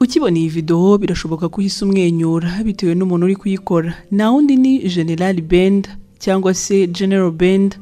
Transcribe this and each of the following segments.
ukibona iyi videwo birashoboka ko uhise umwenyura bitewe n'umuntu uri kuyikora nta wundi ni general bend cyangwa se general bend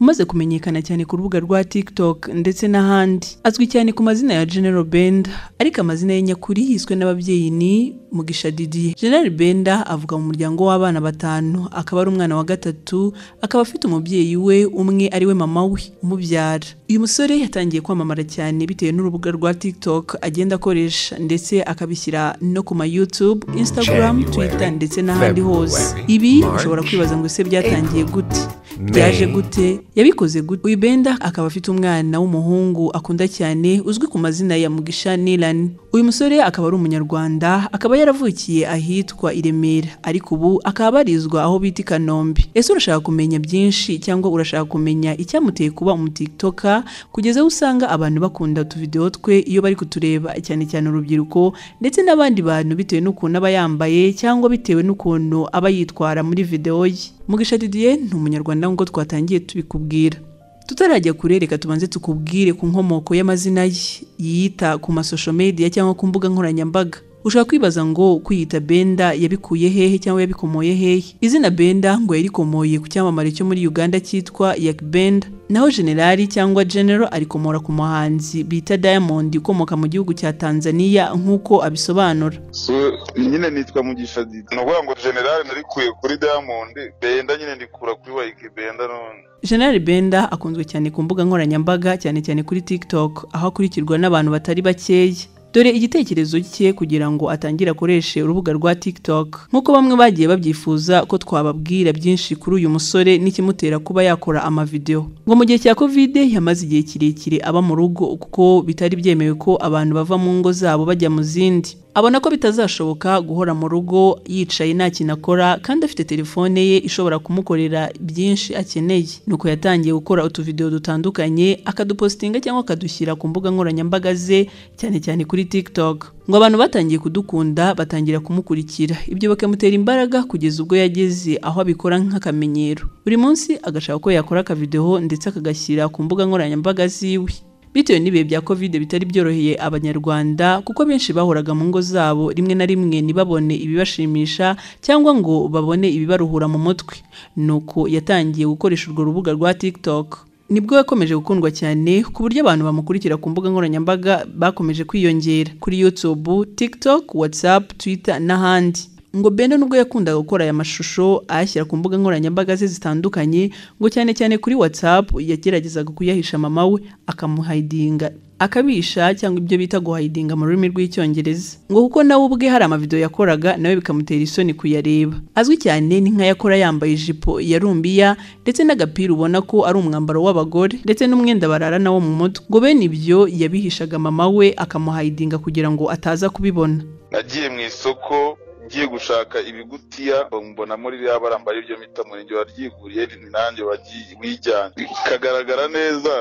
umaze kumenyekana cyane ku rubuga rwa tiktok ndetse n'ahandi azwi cyane ku mazina ya general bend ariko amazina ye nyakuri yiswe n'ababyeyi ni mugisha didier general benda avuka mu muryango w'abana batanu akaba ari umwana wa gatatu akaba afite umubyeyi we umwe ari we mama we umubyara uyu musore yatangiye kwamamara cyane bitewe n'urubuga rwa tiktok agenda akoresha ndetse akabishyira no ku ma youtube instagram January, twitter ndetse n'ahandi hose February, ibi March, ushobora kwibaza ngo ese byatangiye gute May, byaje gute yabikoze gute uyu benda akaba afite umwana w'umuhungu akunda cyane uzwi ku mazina ya mugisha nilan uyu musore akaba ari umunyarwanda akaba yaravukiye ahitwa i remera ariko ubu akaba abarizwa aho bita i kanombe ese urashaka kumenya byinshi cyangwa urashaka kumenya icyamuteye kuba umutiktoka kugeza aho usanga abantu bakunda utuvidewo twe iyo bari kutureba cyane cyane urubyiruko ndetse n'abandi bantu bitewe n'ukuntu aba yambaye cyangwa bitewe n'ukuntu aba yitwara muri videwo ye mugisha didier ni umunyarwanda nk'uko twatangiye tubikubwira tutarajya kure reka tubanze tukubwire ku nkomoko y'amazina ye yiyita ku masosho media cyangwa ku mbuga nkoranyambaga ushobora kwibaza ngo kwiyita benda yabikuye hehe cyangwa yabikomoye hehe izina benda ngo yarikomoye ku cyamamare cyo muri uganda cyitwa yak benda naho generali cyangwa general arikomora ku muhanzi bita diamond ukomoka mu gihugu cya tanzania nk'uko abisobanura so nyine nitwa mugisha didi ni ukuvuga ngo generale narikuye kuri diamond benda nyine ndikura kuri wayiki benda none General Benda akunzwe cyane ku mbuga nkoranyambaga cyane cyane kuri TikTok aho akurikirwa n'abantu batari bakeya dore igitekerezo cye kugira ngo atangire akoreshe urubuga rwa TikTok nk'uko bamwe bagiye babyifuza ko twababwira byinshi kuri uyu musore n'ikimutera kuba yakora amavideo ngo mu gihe cya covid yamaze igihe kirekire aba mu rugo kuko bitari byemewe ko abantu bava mu ngo zabo bajya mu zindi abona ko bitazashoboka guhora mu rugo yicaye nta kintu akora kandi afite telefone ye ishobora kumukorera byinshi akeneye nuko yatangiye gukora utuvidewo dutandukanye akadupositinga cyangwa akadushyira ku mbuga nkoranyambaga ze cyane cyane kuri tiktok ngo abantu batangiye kudukunda batangira kumukurikira ibyo bakamutera imbaraga kugeza ubwo yageze aho abikora nk'akamenyero buri munsi agashaka ko yakora akavidewo ndetse akagashyira ku mbuga nkoranyambaga ziwe bitewe n'ibihe bya kovide bitari byoroheye abanyarwanda kuko benshi bahoraga mu ngo zabo rimwe na rimwe ntibabone ibibashimisha cyangwa ngo babone ibibaruhura mu mutwe nuko yatangiye gukoresha urwo rubuga rwa tiktok nibwo yakomeje gukundwa cyane ku buryo abantu bamukurikira ku mbuga nkoranyambaga bakomeje kwiyongera kuri youtube tiktok whatsapp twitter n'ahandi ngo Benda nubwo yakundaga gukora aya mashusho ayashyira ku mbuga nkoranyambaga ze zitandukanye ngo cyane cyane kuri WhatsApp yageragezaga kuyahisha mama we akamuhayidinga akabisha cyangwa ibyo bita guhayidinga mu rurimi rw'icyongereza ngo kuko nawe ubwe hari amavidewo yakoraga nawe bikamutera isoni kuyareba azwi cyane ni nk'ayakora yambaye ijipo ya rumbiya ndetse n'agapira ubona ko ari umwambaro w'abagore ndetse n'umwenda bararana wo mu mutwe ngo bene ibyo yabihishaga mama we akamuhayidinga kugira ngo ataza kubibona nagiye mu isoko ngiye gushaka ibigutiya mbona muri ririya barambaye ibyo mita murenge waryiguriye ni nanjye wagiye wijyanye bikagaragara neza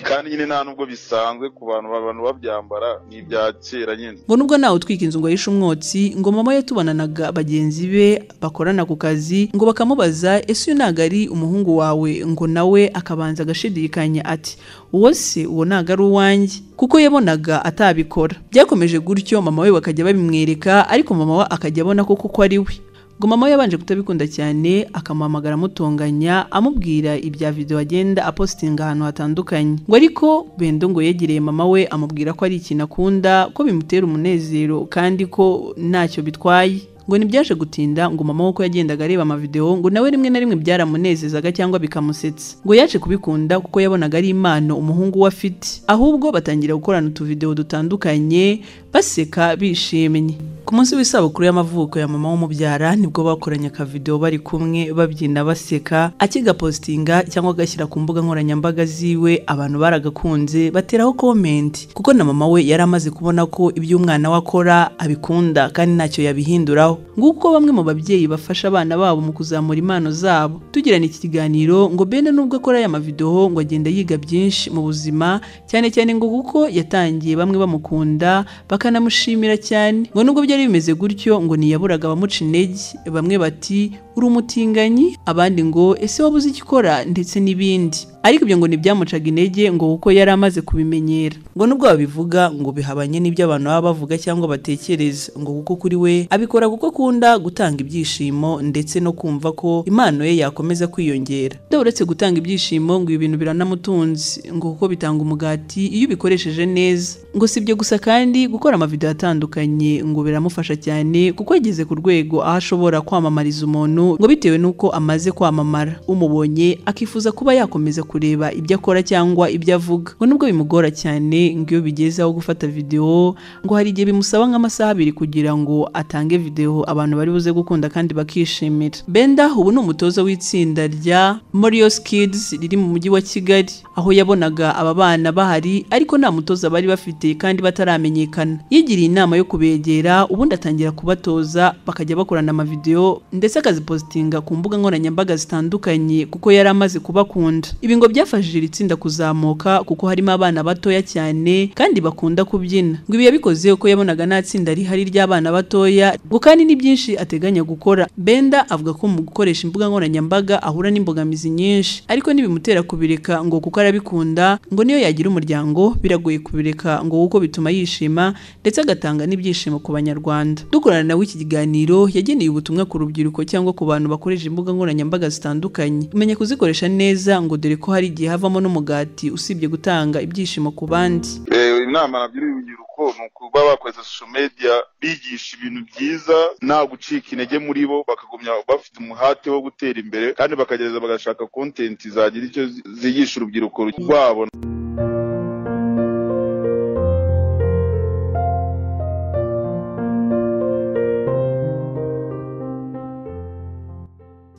kandi nyine nta nubwo bisanzwe ku bantu abantu babyambara ni ibya kera nyine ngo nubwo nawe utwika inzu ngo ahishe umwotsi ngo mama yatubonanaga bagenzi be bakorana ku kazi ngo bakamubaza ese uyu ntabwo ari umuhungu wawe ngo nawe akabanza agashidikanya ati uwo se uwo ntabwo ari uwanjye kuko yabonaga atabikora byakomeje gutyo mama we bakajya babimwereka ariko mama we akajya abona ko kuko ari we ngo mama we yabanje kutabikunda cyane akamuhamagara amutonganya amubwira ibya video agenda apositinga ahantu hatandukanye ngo ariko bendo ngo yegereye mama we amubwira ko ari ikintu akunda ko bimutera umunezero kandi ko ntacyo bitwaye ngo ntibyaje gutinda ngo mama we ko yagendaga areba amavideo ngo nawe rimwe na rimwe byaramunezezaga cyangwa bikamusetsa ngo yaje kubikunda kuko yabonaga ari impano umuhungu we afite ahubwo batangira gukorana utuvideo dutandukanye baseka bishimye ku munsi w'isabukuru y'amavuko ya mama w'umubyara nibwo bakoranye akavideo bari kumwe babyina baseka akigapositinga cyangwa agashyira ku mbuga nkoranyambaga ziwe abantu baragakunze bateraho komenti kuko na mama we yari amaze kubona ko ibyo umwana we akora abikunda kandi ntacyo yabihinduraho nguko bamwe mu babyeyi bafasha abana babo mu kuzamura impano zabo tugirana iki kiganiro ngo bende nubwo akora aya mavideo ngo agenda yiga byinshi mu buzima cyane cyane ngo kuko yatangiye bamwe bamukunda bakanamushimira cyane ngo nubwo byari bimeze gutyo ngo ntiyaburaga abamuca intege bamwe bati uri umutinganyi abandi ngo ese wabuze icyo ukora ndetse n'ibindi ariko ibyo ngo ntibyamucaga intege ngo kuko yari amaze kubimenyera ngo nubwo babivuga ngo bihabanye n'ibyo abantu baba bavuga cyangwa batekereza ngo kuko kuri we abikora kuko akunda gutanga ibyishimo ndetse no kumva ko impano ye yakomeza kwiyongera Dore uretse gutanga ibyishimo ngo ibi bintu biranamutunze ngo kuko bitanga umugati iyo ubikoresheje neza ngo si ibyo gusa kandi gukora amavidewo atandukanye ngo biramufasha cyane kuko yageze ku rwego aho ashobora kwamamariza umuntu ngo bitewe n'uko amaze kwamamara umubonye akifuza kuba yakomeza kureba ibyo akora cyangwa ibyo avuga ngo nubwo bimugora cyane ngo iyo bigeze aho gufata videwo ngo hari igihe bimusaba nk'amasaha abiri kugira ngo atange videwo abantu bari buze gukunda kandi bakishimira Benda ubu ni umutoza w'itsinda rya Morios Kids riri mu mujyi wa Kigali aho yabonaga aba bana bahari ariko nta mutoza bari bafite kandi bataramenyekana yigiriye inama yo kubegera ubundi atangira kubatoza bakajya bakorana amavidewo ndetse akazipositinga ku mbuga nkoranyambaga zitandukanye kuko yari amaze kubakunda ibi ngo byafashije iri tsinda kuzamuka kuko harimo abana batoya cyane kandi bakunda kubyina ngo ibi yabikoze uko yabonaga nta tsinda rihari ry'abana batoya ngo kandi ni byinshi ateganya gukora Benda avuga ko mu gukoresha imbuga nkoranyambaga ahura n'imbogamizi nyinshi ariko ntibimutera kubireka ngo kuko arabikunda ngo niyo yagira umuryango biragoye kubireka ngo kuko bituma yishima ndetse agatanga n'ibyishimo ku banyarwanda dukorana nawe iki kiganiro yageneye ubutumwa ku rubyiruko cyangwa ku bantu bakoresha imbuga nkoranyambaga zitandukanye menya kuzikoresha neza ngo dore ko hari igihe havamo n'umugati usibye gutanga ibyishimo ku bandi Eh, inama nagira urubyiruko ni ukuba bakoresha social media bigisha ibintu byiza nta gucika intege muri bo bakagumya bafite umuhate wo gutera imbere kandi bakagereza bagashaka content zagira icyo zi- zigisha urubyiruko rwabo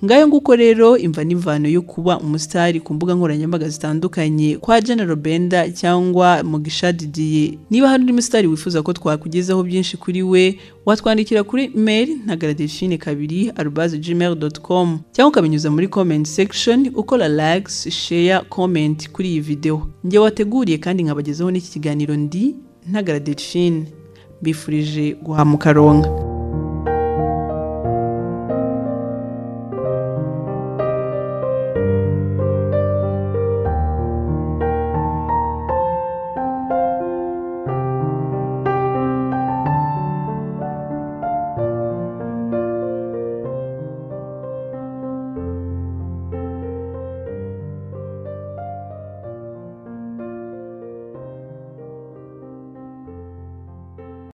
ngayo nguko rero imva n'imvano yo kuba umusitari ku mbuga nkoranyambaga zitandukanye kwa General Benda cyangwa Mugisha Didier niba hari undi musitari wifuza ko twakugezaho byinshi kuri we watwandikira kuri mail ntagara delphine kabiri arubaze gmail dot com cyangwa ukabinyuza muri comment section ukora likes share comment kuri iyi video njye wateguriye kandi nkabagezaho n'iki kiganiro ndi ntagara delphine mbifurije guhamuka ronka